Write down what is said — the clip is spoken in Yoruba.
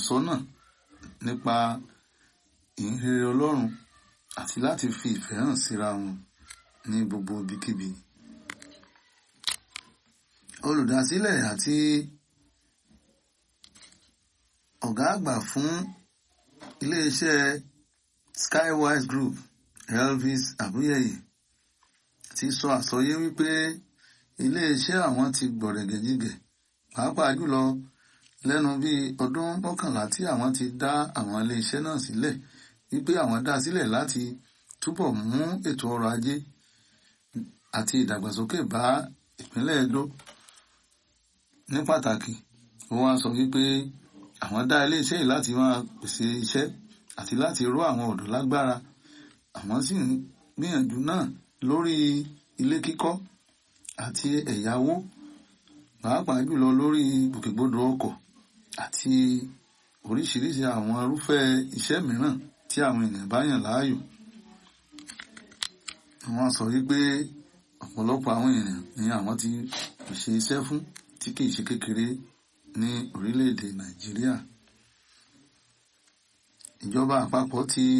ìtọ́sọ́nà nípa ìhìnrere Ọlọ́run àti láti fi ìfẹ́ hàn síra wọn ní gbogbo ibikíbi. Olùdásílẹ̀ àti ọ̀gá àgbà fún iléeṣẹ́ Skywise Group Elvis Abuyeye ti sọ àsọyé wípé iléeṣẹ́ àwọn ti gbọ̀rẹ̀gẹ̀jigẹ̀ pàápàá jùlọ lẹ́nu bíi ọdún mọ́kànlá tí àwọn ti dá àwọn iléeṣẹ́ náà sílẹ̀ wípé àwọn dá sílẹ̀ láti túbọ̀ mú ètò ọrọ̀ ajé àti ìdàgbàsókè bá ìpínlẹ̀ Edo ní pàtàkì ó wá sọ wípé àwọn dá iléeṣẹ́ yìí láti máa pèsè iṣẹ́ àti láti ró àwọn ọ̀dọ́ lágbára àwọn sì ń gbìyànjú náà lórí ilé kíkọ́ àti ẹ̀yáwó pàápàá jùlọ lórí gbòkègbodò ọkọ̀ àti oríṣiríṣi àwọn irúfẹ́ iṣẹ́ mìíràn tí àwọn ènìyàn bá yàn láàyò. Wọ́n sọ wípé ọ̀pọ̀lọpọ̀ àwọn ènìyàn ni àwọn ti pèsè iṣẹ́ fún tí kìí ṣe kékeré ní orílẹ̀-èdè Nàìjíríà. Ìjọba àpapọ̀ ti